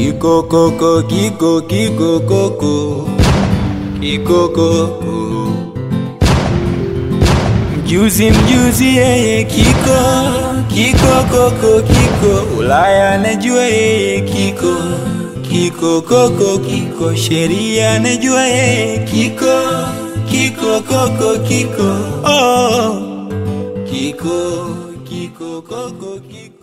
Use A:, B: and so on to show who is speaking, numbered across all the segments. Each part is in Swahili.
A: Kikokoko, kiko, kikokoko, kikokoko. Mjuzi, mjuzi yeye kiko, kikokoko, kiko. Ulaya najua yeye kiko, kikokoko, kiko. Sheria najua yeye kiko, kikokoko, kiko. Oh, kiko, kikokoko, kiko.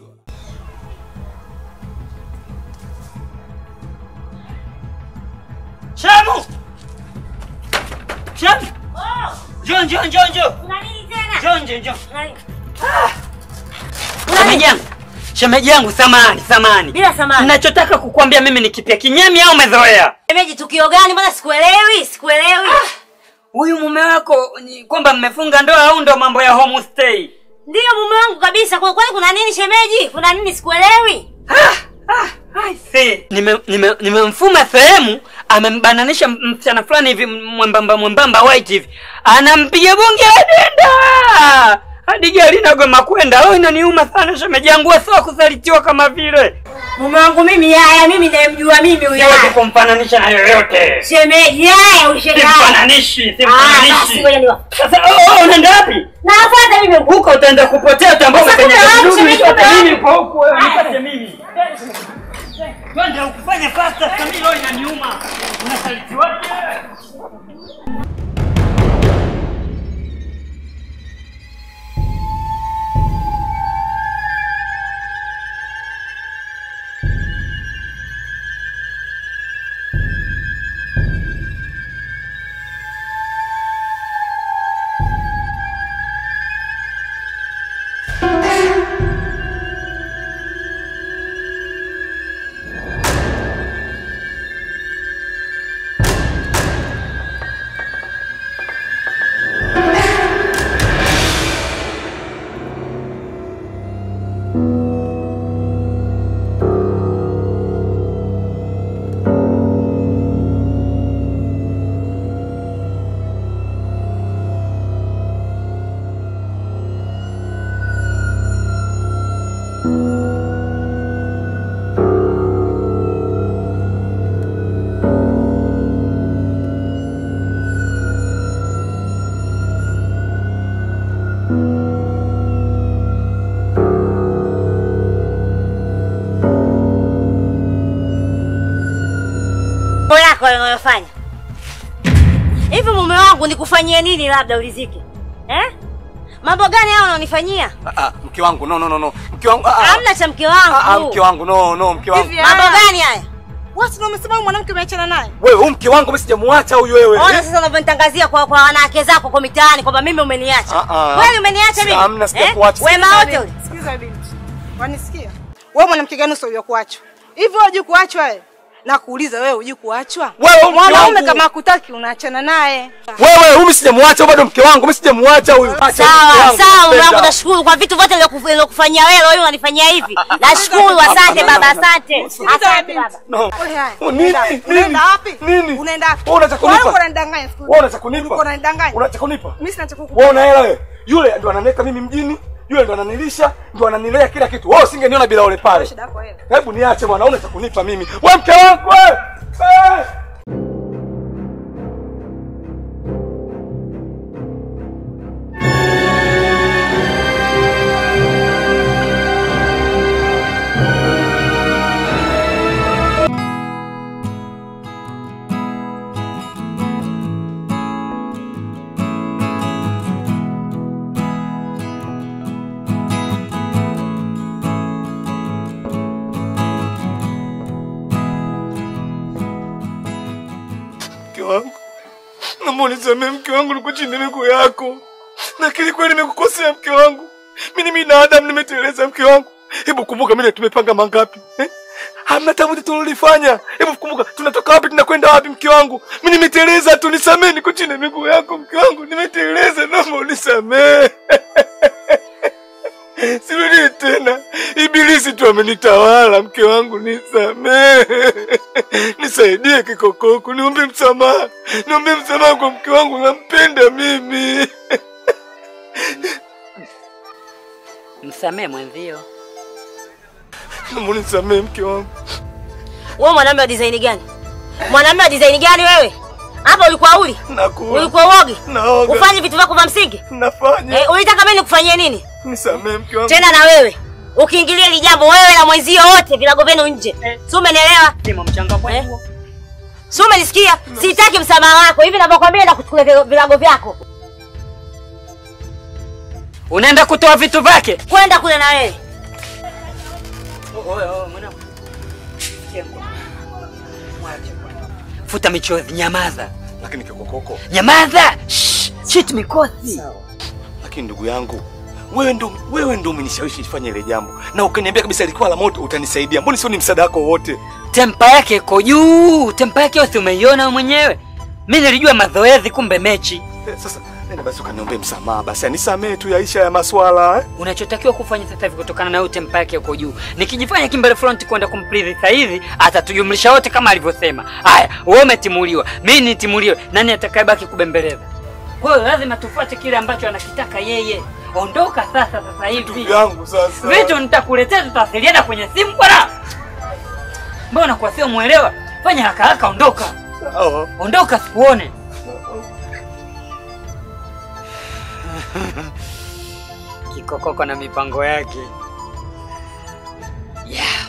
B: Shamu! Shamu! Njoo, njoo, njoo, njoo.
C: Kuna nini tena?
B: Njoo, njoo, njoo.
C: Kuna nini?
B: Shemeji yangu. Shemeji yangu samani, samani.
C: Bila samani.
B: Ninachotaka kukuambia mimi ni kipya kinyemi au umezoea?
C: Shemeji, tukio gani? Mbona sikuelewi? Sikuelewi.
B: Huyu mume wako ni kwamba mmefunga ndoa au ndo mambo ya homestay?
C: Ndiyo mume wangu kabisa. Kwa kwani kuna nini shemeji? Kuna nini sikuelewi?
B: See, nime nime nimemfuma sehemu amembananisha m- msichana fulani hivi mwembamba mwembamba white hivi anampiga bunge adenda hadi gari nagoma kwenda leo inaniuma sana shemeji yangu sio kusalitiwa kama vile
C: Mume wangu mimi yaya, mimi nayemjua mimi huyo.
B: siwezi kumfananisha na yoyote
C: Shemeji yaya, ushenga.
B: simfananishi
C: Ah, basi
B: simfananishi
C: ngoja niwa.
B: sasa oh, oh, unaenda wapi
C: Nafuata mimi huko.
B: huko utaenda kupotea utaambao
C: Sasa
B: kwenye
C: kuna wapi,
B: kidudu
C: shemeji,
B: nipate
C: kuna
B: mimi
C: wapi?
B: kwa huku wewe
C: Ah.
B: nipate mimi twende ukifanya fasta sasa mimi leo inaniuma unasalitiwaje
C: Mambo yako unayofanya. Hivi mume wangu nikufanyie nini labda ulizike? Eh? Mambo gani hao unaonifanyia?
D: Ah, ah, mke wangu no no no no. Mke wangu ah, ah.
C: Hamna cha mke
D: Ah, ah,
C: wangu.
D: mke wangu no no mke wangu.
E: Hivi,
C: Mambo
E: ah,
C: gani haya?
E: Watu ndio wamesema huyu mwanamke umeachana naye.
D: Wewe huyu mke wangu mimi sijamuacha huyu wewe.
C: Ona sasa unavyonitangazia kwa kwa wanawake zako kwa mitaani kwamba mimi umeniacha.
D: Ah, ah.
C: Kweli umeniacha mimi?
D: Hamna, sijakuacha.
C: Wema wote ule.
E: Sikiza binti. Wanisikia? Wewe mwanamke gani usio kuachwa? Hivi wewe hujui kuachwa wewe? Na kuuliza wewe hujui kuachwa?
D: Wewe mke
E: Mwanaume
D: wangu.
E: kama hakutaki unaachana naye.
D: Wewe huyu mimi sijamuacha bado mke wangu mimi sijamuacha huyu. Acha mke
C: Sawa,
D: wangu,
C: sawa, mume wangu
D: napenda.
C: nashukuru kwa vitu vyote nilokufu- nilokufanyia wewe, leo unanifanyia hivi. Nashukuru, asante baba, asante. Asante baba.
D: No.
E: Wewe haya.
D: Oh, nini?
E: Unaenda-
D: Nini?
E: Unaenda wapi?
D: Nini?
E: Unaenda wapi?
D: Wewe unataka kunipa?
E: Wewe unanidanganya siku.
D: Wewe unataka kunipa?
E: Ulikuwa unanidanganya.
D: Unataka kunipa?
E: Mimi sina cha kukupa.
D: Wewe una hela wewe. Yule ndo ananileta mimi mjini, yule ndo ananilisha, ndo ananilea kila kitu. Wewe usingeniona bila ule pale.
E: Shida yako wewe.
D: Hebu niache bwana, una cha kunipa mimi. Wewe mke wangu wewe. Eh! Mke wangu. Naomba unisamehe mke wangu, niko chini ya miguu yako. Lakini kweli nimekukosea mke wangu. Mimi ni binadamu nimeteleza mke wangu. Hebu kumbuka mimi na tumepanga mangapi? Eh? Hamna tabu tulilofanya. Hebu kumbuka tunatoka wapi tunakwenda wapi mke wangu? Mimi nimeteleza tu, nisamehe, niko chini ya miguu yako mke wangu. Nimeteleza, naomba unisamehe. Sirudi tena. Ibilisi tu amenitawala mke wangu, nisamehe. Nisaidie kikokoko, niombe msamaha. Niombe msamaha kwa mke wangu, nampenda mimi.
B: msamee mwenzio
D: Naomba unisamehe mke wangu.
C: Wewe mwanamume wa design gani? Mwanamume wa design gani wewe? Hapa ulikuwa uli?
D: Nakula.
C: Ulikuwa uogi?
D: Naoga.
C: Ufanye vitu vyako vya msingi?
D: Nafanya.
C: Eh, ulitaka mimi nikufanyie nini?
D: Nisamee mke wangu.
C: Tena na wewe. Ukiingilia hili jambo wewe na mwenzio wote vilago vyenu nje. Si umenielewa?
B: Simo mchanga kwa
C: Eh?
B: huo.
C: Si umenisikia? Sitaki msamaha wako. Hivi ninavyokuambia na kuchukulia vilago vyako.
B: Unaenda kutoa vitu vyake?
C: Kwenda kule na wewe.
B: Futa michozi, nyamaza.
D: Lakini kikokoko.
B: Nyamaza. Shh, Shit mikosi.
D: Lakini ndugu yangu, wewe ndo wewe ndo umenishawishi nifanye ile jambo. Na ukaniambia kabisa ilikuwa la moto utanisaidia. Mbona sio ni msaada wako wote?
B: Tempa yake iko juu. Tempa yake yote umeiona wewe mwenyewe. Mimi nilijua mazoezi kumbe mechi.
D: Eh, Sasa nenda basi ukaniombee msamaha basi. Nisamee tu yaisha ya maswala. Eh?
B: Unachotakiwa kufanya sasa hivi kutokana na hiyo tempa yake uko juu. Nikijifanya kimbele front kwenda kumplizi sasa hivi atatujumlisha wote kama alivyosema. Haya, wewe umetimuliwa. Mimi nitimuliwe. Nani atakayebaki kubembeleza? Kwa hiyo lazima tufuate kile ambacho anakitaka yeye. Ondoka sasa sasa hivi.
D: Ndugu yangu sasa.
B: Vitu nitakuletea tutawasiliana kwenye simu bwana. Mbona kwa sio muelewa? Fanya haraka haraka ondoka.
D: Sawa.
B: Ondoka sikuone. Kikokoko na mipango yake. Yeah.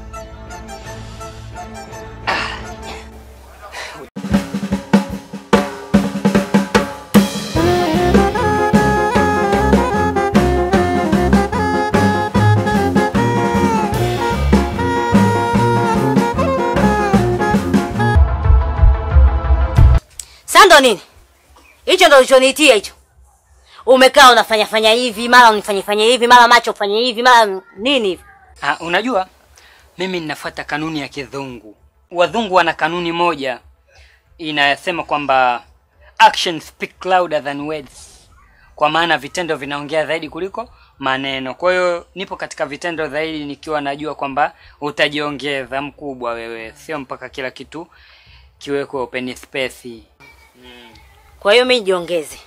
C: Sasa ndo nini? Hicho ndo ulichoniitia hicho. Umekaa unafanya fanya hivi, mara unifanye fanya hivi, mara macho ufanye hivi, mara nini hivi.
B: Ah, unajua mimi ninafuata kanuni ya kizungu. Wazungu wana kanuni moja inayosema kwamba action speak louder than words, kwa maana vitendo vinaongea zaidi kuliko maneno. Kwa hiyo nipo katika vitendo zaidi, nikiwa najua kwamba utajiongeza mkubwa wewe, sio mpaka kila kitu kiwekwe open space.
C: Kwa hiyo mimi jiongeze.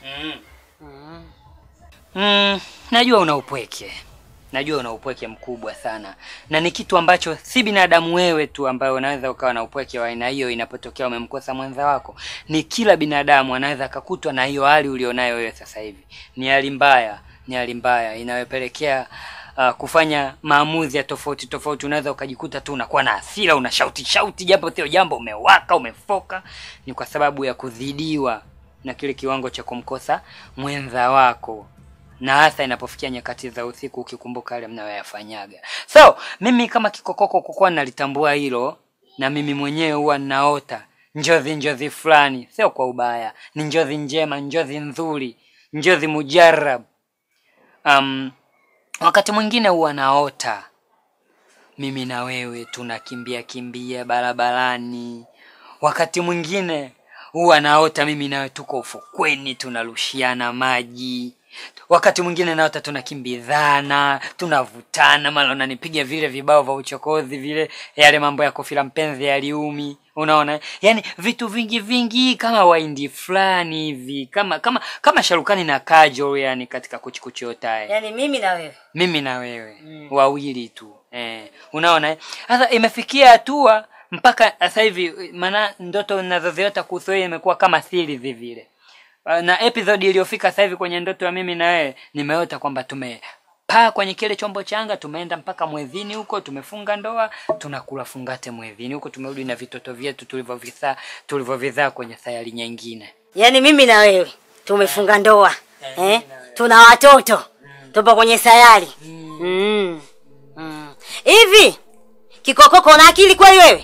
B: Mm, najua una upweke, najua una upweke mkubwa sana, na ni kitu ambacho si binadamu wewe tu ambaye unaweza ukawa na upweke wa aina hiyo inapotokea umemkosa mwenza wako. Ni kila binadamu anaweza akakutwa na hiyo hali ulionayo wewe sasa hivi. Ni hali mbaya, ni hali mbaya inayopelekea uh, kufanya maamuzi ya tofauti tofauti. Unaweza ukajikuta tu unakuwa na hasira, una shauti shauti, japo sio jambo, umewaka, umefoka. Ni kwa sababu ya kuzidiwa na kile kiwango cha kumkosa mwenza wako na hasa inapofikia nyakati za usiku ukikumbuka yale mnayoyafanyaga. So mimi kama kikokoko kukuwa nalitambua hilo, na mimi mwenyewe huwa ninaota njozi njozi fulani, sio kwa ubaya, ni njozi njema, njozi nzuri, njozi mujarab. Um, wakati mwingine huwa naota mimi na wewe tunakimbia kimbia barabarani. Wakati mwingine huwa naota mimi nawe tuko ufukweni tunarushiana maji. Wakati mwingine naota tunakimbizana, tunavutana, mara unanipiga vile vibao vya uchokozi vile, yale mambo ya kofila mpenzi yaliumi, unaona? Yaani vitu vingi vingi kama waindi fulani hivi, kama kama kama Sharukani na Kajol yani katika kuchikuchi otae
C: Yaani mimi na wewe.
B: mimi na wewe wawili tu eh, unaona eh? Sasa imefikia hatua mpaka sasa hivi, maana ndoto ninazoziota kuhusu wewe imekuwa kama siri vile. Uh, na episode iliyofika sasa hivi kwenye ndoto ya mimi na wewe nimeota kwamba tumepaa kwenye kile chombo changa, tumeenda mpaka mwezini huko, tumefunga ndoa, tunakula fungate mwezini huko, tumerudi na vitoto vyetu tulivyovizaa tulivyovizaa kwenye sayari nyingine.
C: Yaani mimi na wewe tumefunga ndoa. Eh? Tuna watoto. Tupo kwenye sayari. Mm. Mm. Hivi kikokoko una akili kweli wewe?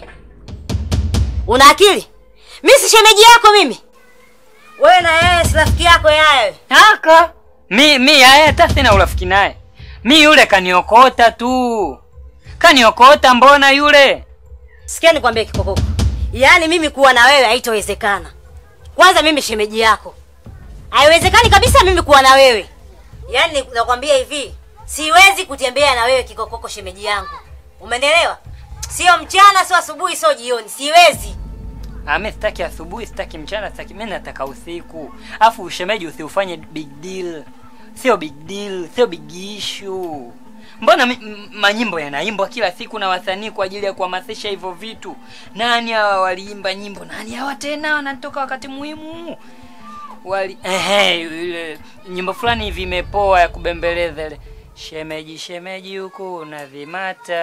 C: Una akili? Mimi si shemeji yako mimi. Wewe na yeye si rafiki yako yeye.
B: Haka mi mi yeye hata sina urafiki naye. Mi yule kaniokota tu, kaniokota. Mbona yule
C: Sikia nikwambie kikokoko. Yaani mimi kuwa na wewe haitowezekana. Kwanza mimi shemeji yako. Haiwezekani kabisa mimi kuwa na wewe. Yaani nakwambia hivi, siwezi kutembea na wewe kikokoko shemeji yangu. Umenielewa? Sio mchana, sio asubuhi, sio jioni. Siwezi.
B: Ah, mi sitaki asubuhi, sitaki mchana, sitaki mi nataka usiku. Afu ushemeji usiufanye big deal, sio big deal, sio big issue. mbona mi- m- manyimbo yanaimbwa kila siku na wasanii kwa ajili ya kuhamasisha hivyo vitu nani hawa waliimba nyimbo nani hawa tena wanatoka wakati muhimu wali ehe ile nyimbo fulani hivi imepoa ya kubembeleza ile shemeji shemeji huku unavimata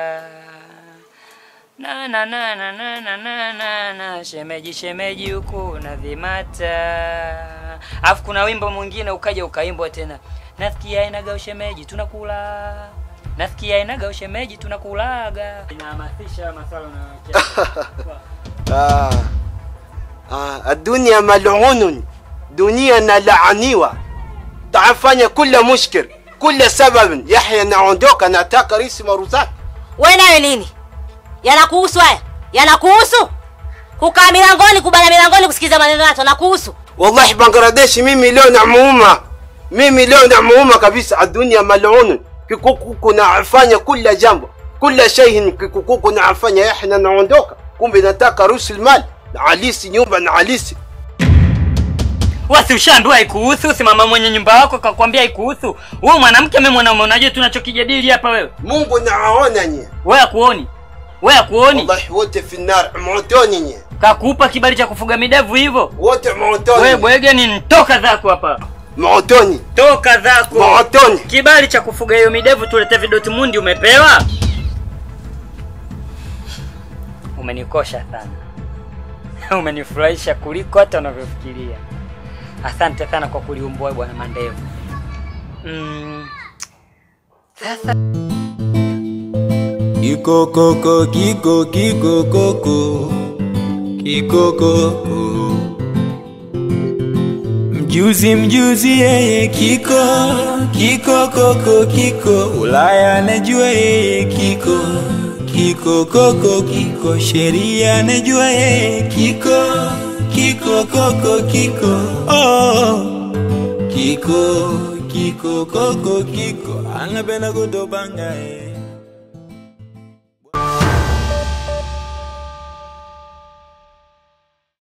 B: na na na na na na na na na shemeji shemeji huku unavimata alafu kuna wimbo mwingine ukaja ukaimbwa tena nasikia inaga ushemeji tunakula nasikia inaga ushemeji tunakulaga inahamasisha maswala unayocheza
F: Ah, ah, dunia malunun, dunia nalaaniwa, tafanya kula mushkil kula sababin. Yahya naondoka, nataka risi maruzaki.
C: we nawe nini yanakuhusu haya yanakuhusu kukaa milangoni kubana milangoni kusikiza maneno yato nakuhusu
F: Wallahi Bangladeshi, mimi leo namuuma, mimi leo namuuma kabisa. Adunia malunun, kikuku nafanya kula jambo kula shay'in, kikuku nafanya. Yahya naondoka, kumbe nataka rusul mali na alisi nyumba na alisi
B: wasi ushaambiwa haikuhusu si mama mwenye nyumba wako kakwambia haikuhusu wewe mwanamke mimi mwanaume unajua tunachokijadili hapa wewe
F: Mungu nawaona nyie,
B: wewe akuoni wewe akuoni
F: wallahi wote fi nar motoni nyie,
B: kakupa kibali cha kufuga midevu hivyo
F: wote
B: wewe
F: motoni,
B: bwege ni toka zako hapa
F: motoni,
B: toka zako
F: motoni.
B: kibali cha kufuga hiyo midevu tulete vidoti mundi umepewa umenikosha sana umenifurahisha kuliko hata unavyofikiria asante sana kwa kuliumbua bwana mandevu mm. sasa
A: Kikokoko, kiko, kikokoko, kikokoko. Mjuzi, mjuzi yeye kiko, kikokoko, kiko. Ulaya najua yeye kiko, kikokoko, kiko. Sheria najua yeye kiko, kikokoko, kiko. Oh, kiko, kikokoko, kiko. Anapenda kutobanga yeye.